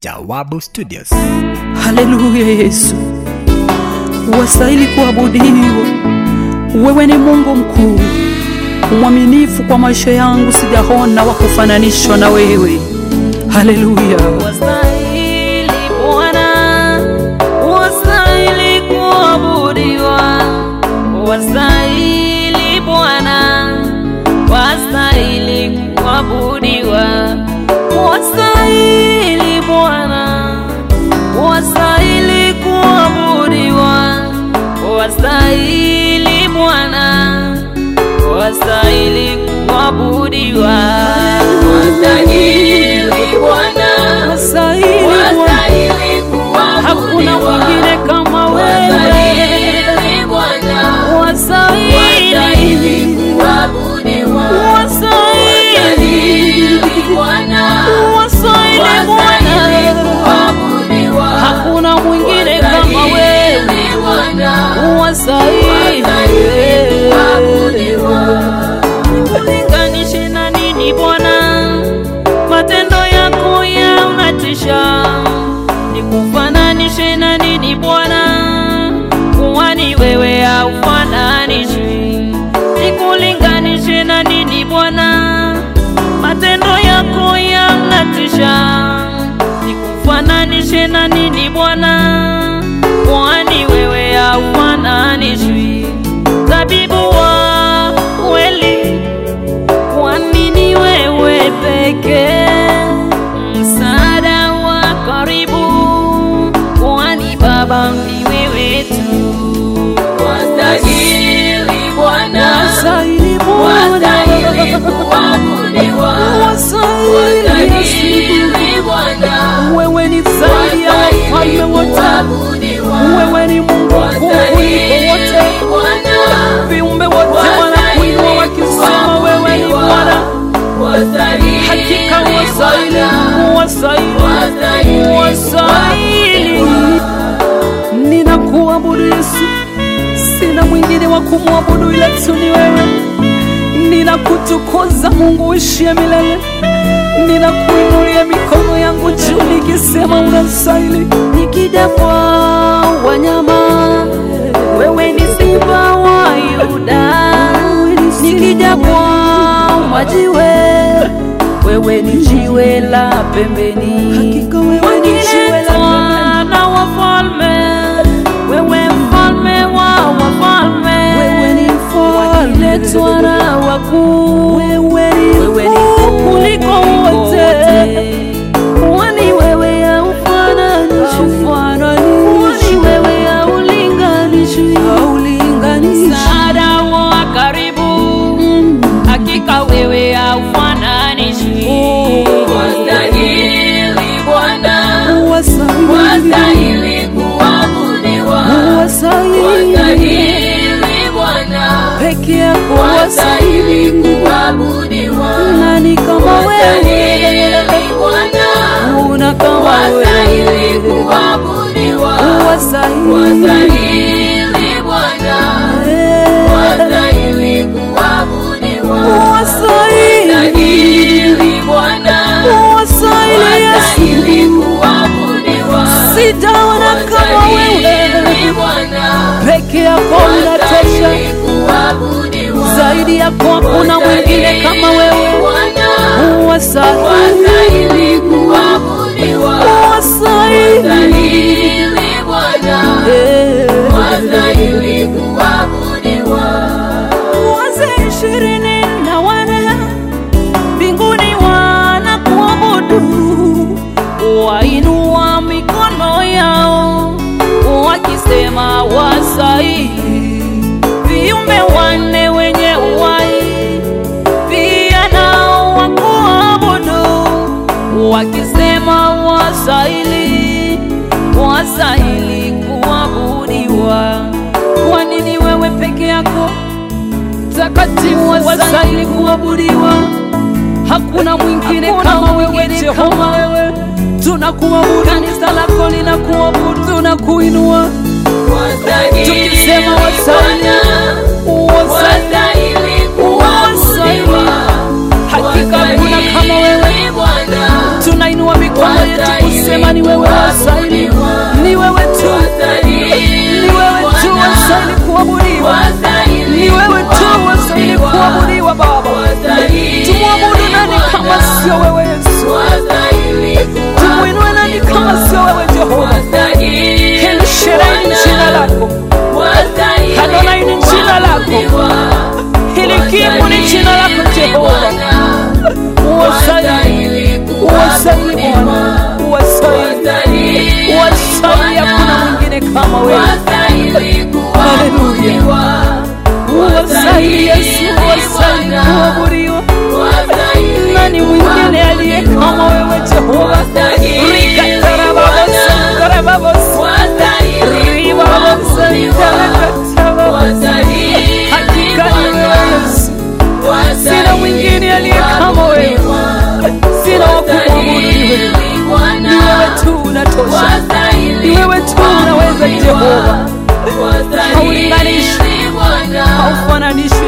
Jawabu Studios. Haleluya Yesu, wastahili kuabudiwa. Wewe ni Mungu mkuu, mwaminifu kwa maisha yangu, sijaona wa kufananishwa na wewe. Haleluya. Wastahili Bwana, wastahili kuabudiwa, wastahili Bwana, wastahili kuabudiwa, wastahili Bwana, wastahili kuabudiwa, wastahili Bwana, wastahili kuabudiwa, wastahili Bwana. Wastahili Bwana, Wastahili hakuna kuabudiwa. mwingine kama wewe. Wastahili Bwana. Wastahili, Wastahili kuabudiwa. wastahili, Wastahili Bwana. wastahili Wastahili Bwana. kuabudiwa. Hakuna mwingine kama wewe. Wastahili Bwana. Wastahili kuabudiwa. Nikulinganishe na nini Bwana? Matendo yako yanatisha. Nikufananishe na nini Bwana? Kwani wewe haufananishwi. Nikulinganishe na nini Bwana? Matendo yako yanatisha. Nikufananishe na nini Bwana? Kwani wewe haufananishwi. Tabibu wa kweli kwa nini wewe pekee msaada wa karibu? Kwani Baba ni wewe tu. Wastahili Bwana, Wastahili wastahili Bwana, kuabudiwa, wastahili Yesu. wastahili Bwana, Wewe ni zaidi ya wafalme wastahili wote, kuabudiwa, wewe ni Mungu mkuu kuliko wastahili wote. Bwana. Viumbe wote wanakuinua wakisema wewe ni Bwana. Hakika wastahili, wastahili, wastahili. Ninakuabudu Yesu, sina mwingine wa kumwabudu ila tu ni wewe. Ninakutukuza Mungu uishie milele, ninakuinulia mikono yangu juu nikisema unastahili. Nikija kwa wanyama, wewe ni simba wa Yuda. Nikija kwa majiwe, wewe ni jiwe la pembeni. Hakika wewe ni jiwe la pembeni. na wafalme, wewe mfalme wa wafalme. Wewe ni mfalme wakiletwa na wakuu. Wewe ni mkuu kuliko wote. Kwani wewe haufananishwi. Kwani wewe haulinganishwi. Msaada wa karibu, hakika wewe haufananishwi. Wastahili Bwana, wastahili kuabudiwa, wastahili Bwana, peke yako wastahili kuabudiwa, nani kama wastahili wewe Bwana, una kama wastahili wewe kuabudiwa, wastahili wastahili Bwana, wastahili kuabudiwa, wastahili wastahili Bwana, wastahili Yesu wastahili kuabudiwa, sijaona kama wewe wastahili Bwana, peke yako unatosha wastahili kuabudiwa, zaidi yako hakuna mwingine kama wewe wastahili wastahili kuabudiwa, wastahili wastahili Bwana, Eh. wastahili kuabudiwa. wazee ishirini na wane mbinguni wanakuabudu, wainua mikono yao wakisema wastahili. Viumbe wanne wenye uhai pia nao wakuabudu, wakisema wastahili, wastahili kuabudiwa. Kwa nini wewe peke yako mtakatifu wastahili kuabudiwa? Hakuna mwingine kama wewe Jehova. Wewe tunakuabudu, kanisa lako linakuabudu, tunakuinua tukisema wastahili, wastahili, wastahili. Hakika hakuna kama wewe, tunainua mikono maneno yetu kusema ni wewe wastahili, ni wewe tu, ni wewe tu wastahili kuabudiwa, ni wewe tu wastahili kuabudiwa Baba. Tumwabudu nani kama sio wewe Yesu? Tumwinue nani kama sio wewe Jehova? Helishereni jina lako, Adonai ni jina lako, hilikimu ni jina lako Jehova. Uwastahili, uwastahili Bwana, uwastahili, uwastahili, hakuna mwingine kama wewe. Uwastahili Yesu, uwastahili kuabudiwa. Nani mwingine aliye kama wewe Jehova? Rikatarababos, karababos, ribabos, rikatarababos. Hakika ni wewe Yesu, sina mwingine aliye kama wewe, sina wa kumwabudu ni wewe. Ni wewe tu unatosha, ni wewe tu unaweza Jehova, haulinganishi, haufananishi